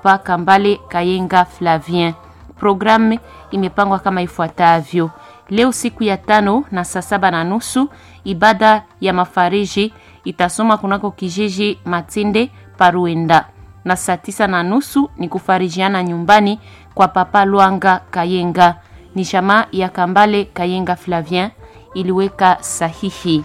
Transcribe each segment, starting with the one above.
Papa Kambale Kayenga Flavien. Programu imepangwa kama ifuatavyo: leo siku ya tano na saa saba na nusu ibada ya mafariji itasoma kunako kijiji Matinde Paruenda, na saa tisa na nusu ni kufarijiana nyumbani kwa Papa Lwanga Kayenga. Ni jamaa ya Kambale Kayenga Flavien iliweka sahihi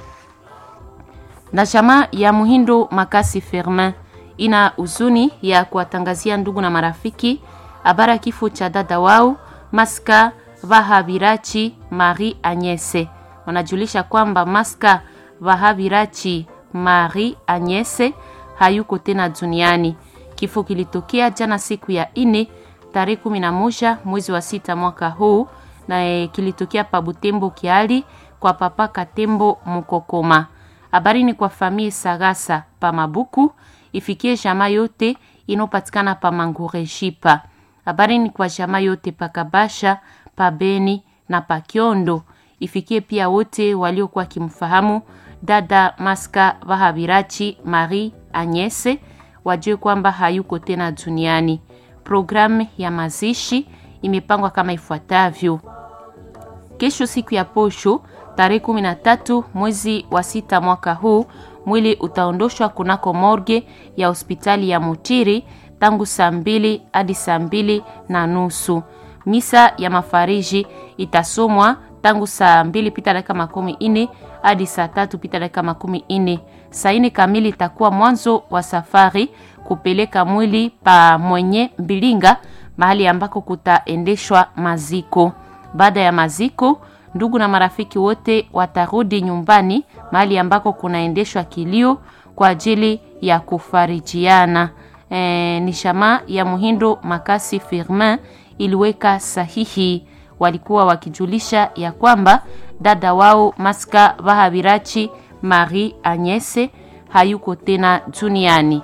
na jamaa ya Muhindo Makasi Firmin ina huzuni ya kuwatangazia ndugu na marafiki habari ya kifo cha dada wao Maska Vahabirachi Marie Agnese. Wanajulisha kwamba Maska Vahabirachi Marie Agnese hayuko tena duniani. Kifo kilitokea jana siku ya ine tarehe kumi na moja mwezi wa sita mwaka huu na e, kilitokea pa Butembo Kiali kwa papa Katembo Mukokoma. Habari ni kwa famille Sagasa pa Mabuku ifikie jamaa yote inopatikana pa Mangurejipa. Habari ni kwa jamaa yote pa Kabasha, pa Beni na pa Kiondo. Ifikie pia wote waliokuwa kimfahamu dada Maska Vahabirachi Marie Agnese, wajue kwamba hayuko tena duniani. Programu ya mazishi imepangwa kama ifuatavyo: kesho siku ya posho tarehe kumi na tatu mwezi wa sita mwaka huu mwili utaondoshwa kunako morge ya hospitali ya Mutiri tangu saa mbili hadi saa mbili na nusu. Misa ya mafariji itasomwa tangu saa mbili pita dakika makumi ine hadi saa tatu pita dakika makumi ine. Saa ine kamili itakuwa mwanzo wa safari kupeleka mwili pa mwenye Mbilinga, mahali ambako kutaendeshwa maziko. Baada ya maziko ndugu na marafiki wote watarudi nyumbani mahali ambako kunaendeshwa kilio kwa ajili ya kufarijiana. E, ni shama ya Muhindo Makasi Firmin iliweka sahihi. Walikuwa wakijulisha ya kwamba dada wao Maska Vahabirachi Marie Agnese hayuko tena duniani.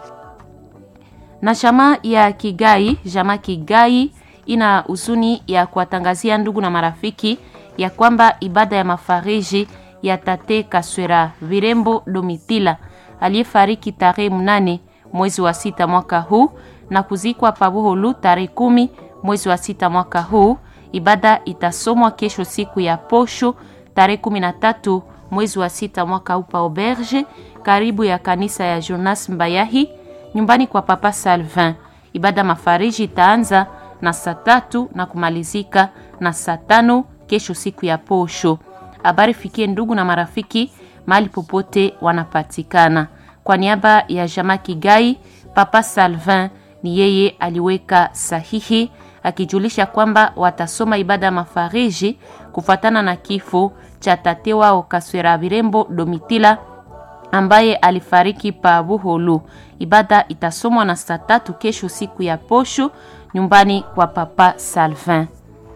Na shama ya Kigai, jama Kigai ina huzuni ya kuwatangazia ndugu na marafiki ya kwamba ibada ya mafariji ya tate Kaswera Virembo Domitila aliyefariki tarehe mnane mwezi wa sita mwaka huu na kuzikwa Pabuholu tarehe kumi mwezi wa sita mwaka huu. Ibada itasomwa kesho siku ya posho tarehe kumi na tatu mwezi wa sita mwaka huu pa Auberge, karibu ya kanisa ya Jonas Mbayahi nyumbani kwa Papa Salvin. Ibada mafariji itaanza na saa tatu na kumalizika na saa tano kesho siku ya posho. Habari fikie ndugu na marafiki mahali popote wanapatikana. Kwa niaba ya Jama Kigai, Papa Salvin ni yeye aliweka sahihi akijulisha kwamba watasoma ibada ya mafariji kufuatana na kifo cha tate wao Kaswera Virembo Domitila ambaye alifariki pa Buholu. Ibada itasomwa na saa tatu kesho siku ya posho nyumbani kwa Papa Salvin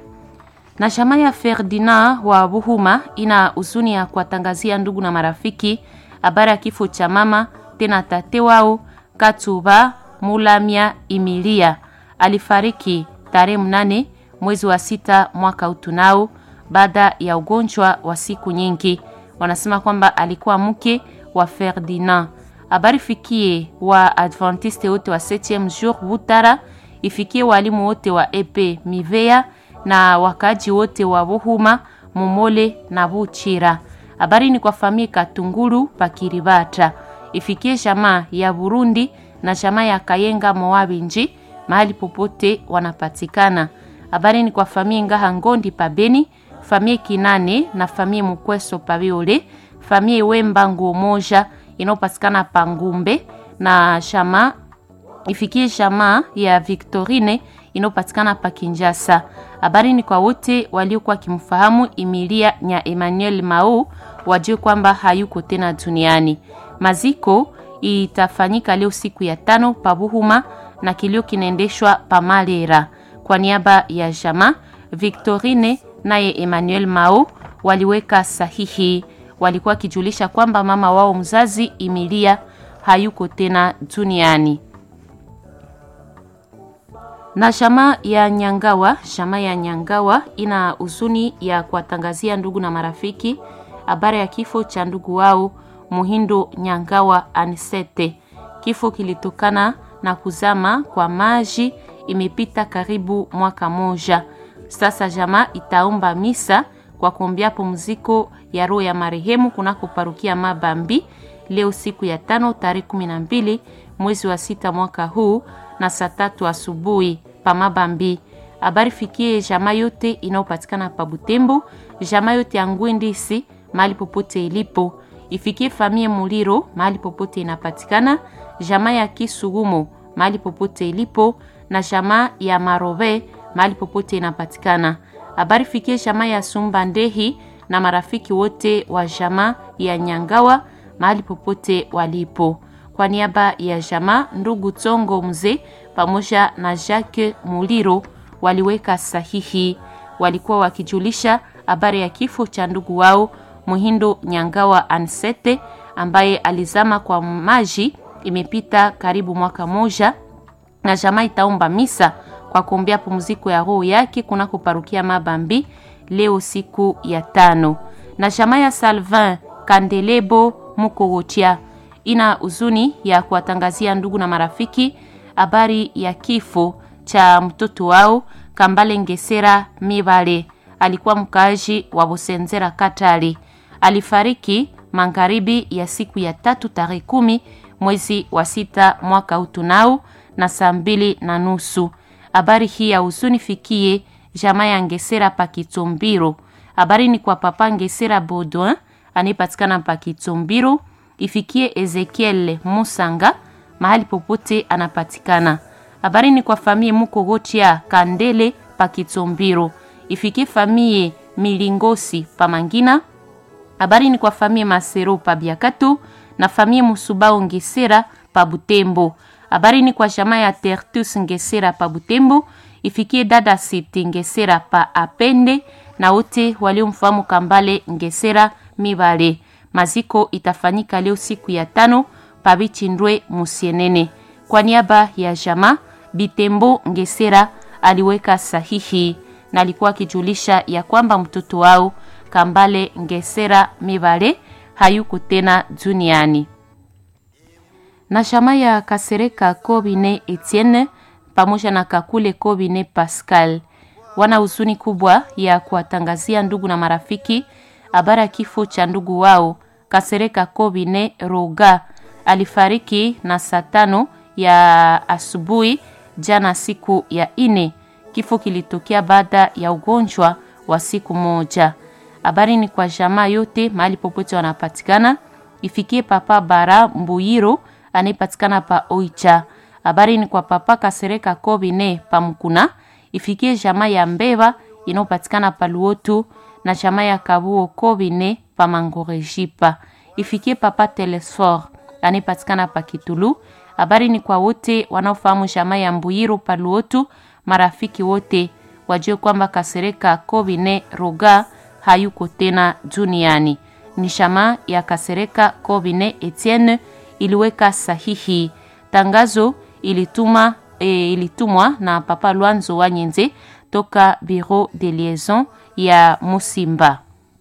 na shama ya Ferdinand wa Buhuma ina huzuni ya kuwatangazia ndugu na marafiki habari ya kifo cha mama tena tate wao Katuba Mulamia Imilia. Alifariki tarehe mnane mwezi wa sita mwaka utunao baada ya ugonjwa wa siku nyingi. Wanasema kwamba alikuwa mke wa Ferdinand. Habari fikie wa Adventiste wote wa 7e jour Butara, ifikie walimu wote wa EP Mivea na wakaji wote wa Buhuma, Mumole na Buchira. Habari ni kwa famia Katunguru Pakiribata, ifikie jamaa ya Burundi na jamaa ya Kayenga Moabinji mahali popote wanapatikana. Habari ni kwa famia Ngaha Ngondi Pabeni, famia Kinane na famia Mukweso Pabiole, famia Wemba Nguo Moja inayopatikana Pangumbe na jamaa ifikie jamaa ya Victorine inayopatikana pa Kinjasa. Habari ni kwa wote waliokuwa kimfahamu Emilia nya Emmanuel Mau, wajue kwamba hayuko tena duniani. Maziko itafanyika leo siku ya tano pabuhuma na kilio kinaendeshwa pamalera. Kwa niaba ya jamaa Victorine naye Emmanuel Mau waliweka sahihi, walikuwa wakijulisha kwamba mama wao mzazi Emilia hayuko tena duniani na shama ya Nyangawa, shama ya Nyangawa ina huzuni ya kuwatangazia ndugu na marafiki habari ya kifo cha ndugu wao Muhindo Nyangawa Anisete. Kifo kilitokana na kuzama kwa maji imepita karibu mwaka moja sasa. Jamaa itaomba misa kwa kuombea pumziko ya roho ya marehemu kunako parukia Mabambi leo siku ya tano tarehe kumi na mbili mwezi wa sita mwaka huu na saa tatu asubuhi pa Mabambi. Habari fikie jamaa yote inayopatikana pa Butembo, jamaa yote ya Ngwendisi mahali popote ilipo, ifikie famie Muliro mahali popote inapatikana, jamaa ya Kisugumo mahali popote ilipo na jamaa ya Marobe mahali popote inapatikana. Habari fikie jamaa ya Sumba Ndehi na marafiki wote wa jamaa ya Nyangawa mahali popote walipo. Kwa niaba ya jamaa, ndugu Tongo mzee pamoja na Jacques Muliro waliweka sahihi. Walikuwa wakijulisha habari ya kifo cha ndugu wao Muhindo Nyangawa Ansete ambaye alizama kwa maji, imepita karibu mwaka moja, na jamaa itaomba misa kwa kuombea pumziko ya roho yake kunako parukia Mabambi leo siku ya tano. Na jamaa ya Salvin Kandelebo Mukogotia ina huzuni ya kuwatangazia ndugu na marafiki habari ya kifo cha mtoto wao Kambale Ngesera Mibale. Alikuwa mkaaji wa Bosenzera Katali, alifariki magharibi ya siku ya tatu tarehe kumi mwezi wa sita mwaka utunao na saa mbili na nusu. Habari hii ya huzuni fikie jamaa ya Ngesera Pakitombiro. Habari ni kwa papa Ngesera Baudouin anayepatikana Pakitombiro, ifikie Ezekiel Musanga mahali popote anapatikana. Habari ni kwa famie Mukogotia Kandele Pakitombiro, ifikie famie Milingosi Pamangina. Habari ni kwa famie Masero Pabiakato na famie Musubao Ngesera Pabutembo. Habari ni kwa jamaa ya Tertus Ngesera Pabutembo, ifikie dada Siti Ngesera pa Apende na wote waliomfahamu Kambale Ngesera Mibale. Maziko itafanyika leo siku ya tano Pabichindwe Musienene. Kwa niaba ya jamaa Bitembo Ngesera aliweka sahihi na alikuwa akijulisha ya kwamba mtoto wao Kambale Ngesera Mibale hayuko tena duniani. Na jamaa ya Kasereka Kobine Etienne pamoja na Kakule Kobine Pascal wana huzuni kubwa ya kuwatangazia ndugu na marafiki habari ya kifo cha ndugu wao Kasereka Kobine Roga alifariki na saa tano ya asubuhi jana, siku ya ine. Kifo kilitokea baada ya ugonjwa wa siku moja. Habari ni kwa jamaa yote mahali popote wanapatikana, ifikie papa Bara Mbuyiro anayepatikana pa Oicha. Habari ni kwa papa Kasereka Kobine Pamkuna, ifikie jamaa ya Mbeva inayopatikana pa Luotu na jamaa ya Kabuo Kobine pa Mangorejipa, ifikie papa Telesfor anayepatikana pa Kitulu. Habari ni kwa wote wanaofahamu jamaa ya Mbuyiro pa Luotu, marafiki wote wajue kwamba Kasereka Kobine Roga hayuko tena duniani. Ni jamaa ya Kasereka Kobine Etienne iliweka sahihi. Tangazo ilituma, e, ilitumwa na papa Lwanzo wa Nyenze toka Bureau de Liaison ya Musimba.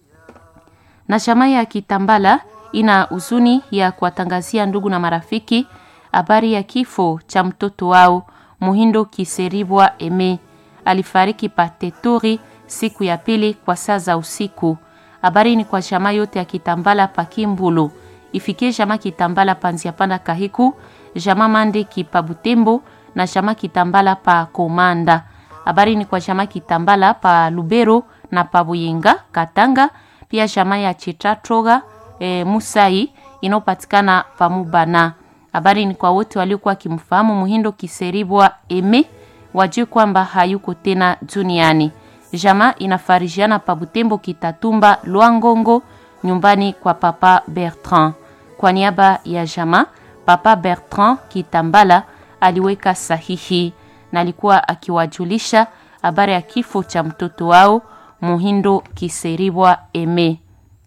Na jamaa ya Kitambala ina huzuni ya kuwatangazia ndugu na marafiki habari ya kifo cha mtoto wao Muhindo Kiseribwa Eme. Alifariki Patetori siku ya pili kwa saa za usiku. Habari ni kwa jamaa yote ya Kitambala pa Kimbulu, ifikie jamaa Kitambala pa Nziapanda Kahiku, jamaa Mandeki pa Butembo na jamaa Kitambala pa Komanda. Habari ni kwa jamaa Kitambala pa Lubero na pa Buyinga Katanga, pia jamaa ya Chitatroga e, Musai inayopatikana pa Mubana. Habari ni kwa wote waliokuwa wakimfahamu Muhindo Kiseribwa Eme, wajue kwamba hayuko tena duniani. Jamaa inafarijiana pa Butembo Kitatumba Lwangongo, nyumbani kwa papa Bertrand. Kwa niaba ya jamaa, papa Bertrand Kitambala aliweka sahihi na alikuwa akiwajulisha habari ya kifo cha mtoto wao Muhindo Kiseribwa Eme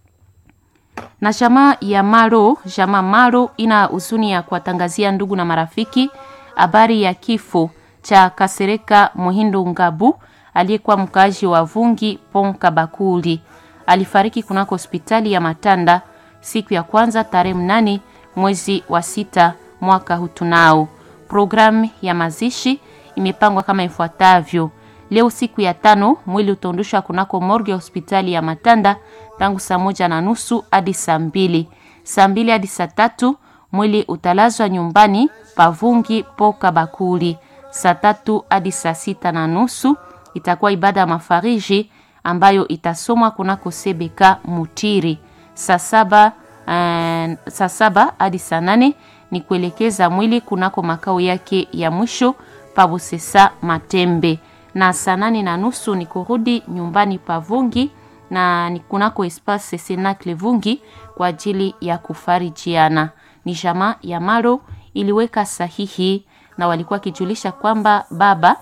na jamaa ya Maro, jamaa Maro ina huzuni ya kuwatangazia ndugu na marafiki habari ya kifo cha Kasereka Muhindo Ngabu aliyekuwa mkaaji wa Vungi Pon Kabakuli. Alifariki kunako hospitali ya Matanda siku ya kwanza tarehe mnane mwezi wa sita mwaka hutunao. Programu ya mazishi imepangwa kama ifuatavyo. Leo siku ya tano, mwili utaondoshwa kunako morgue ya hospitali ya Matanda tangu saa moja na nusu hadi saa mbili. Saa mbili hadi saa tatu mwili utalazwa nyumbani pavungi poka bakuli. Saa tatu hadi saa sita na nusu itakuwa ibada ya mafariji ambayo itasomwa kunako sebeka Mutiri. Saa saba uh, saa saba hadi saa nane ni kuelekeza mwili kunako makao yake ya mwisho pabusesa Matembe, na saa nane na nusu ni kurudi nyumbani pavungi na ni kunako espace Senacle Vungi kwa ajili ya kufarijiana. Ni jamaa ya Maro iliweka sahihi na walikuwa kijulisha kwamba baba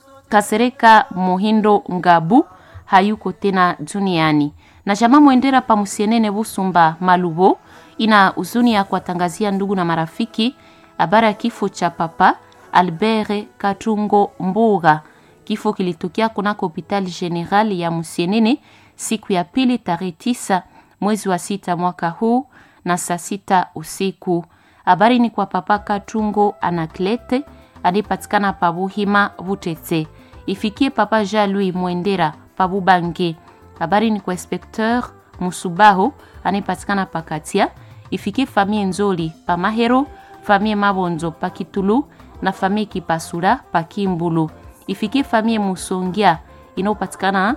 Kasereka Muhindo Ngabu hayuko tena duniani. Na jamaa Mwendera Pamusienene Busumba Malubo ina huzuni ya kuwatangazia ndugu na marafiki habari ya kifo cha papa Albert Katungo Mbuga. Kifo kilitokea kunako hospitali general ya Musienene siku ya pili tarehe tisa mwezi wa sita mwaka huu na saa sita usiku. Habari ni kwa papa Katungo Anaklete anayepatikana Pabuhima Butete, ifikie papa Jean Louis Mwendera Pabubange. Habari ni kwa inspecteur Musubaho anayepatikana Pakatia, ifikie famille Nzoli pa Mahero, famille Mabonzo pa Kitulu na famille Kipasula pa Kimbulu, ifikie famille Musongia inayopatikana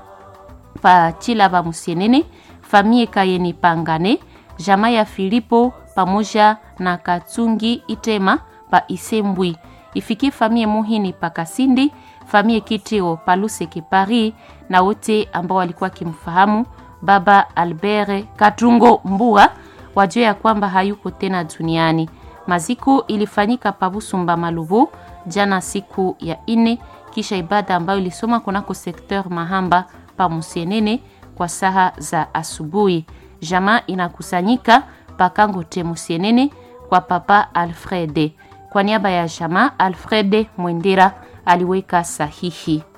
pa Chilaba Musienene, famille Kayeni Pangane, jamaa ya Filipo pamoja na Katungi Itema pa Isembwi, ifikie famille Muhini pa Kasindi, famille Kitio pa Luseke Paris, na wote ambao walikuwa kimfahamu baba Albert Katungo Mbua wajue ya kwamba hayuko tena duniani. Maziko ilifanyika pa Busumba Malubu jana siku ya ine, kisha ibada ambayo ilisoma kunako sekteur Mahamba pa Musienene kwa saha za asubuhi. Jamaa inakusanyika pakango te Musienene kwa papa Alfrede. Kwa niaba ya jamaa Alfrede Mwendera aliweka sahihi.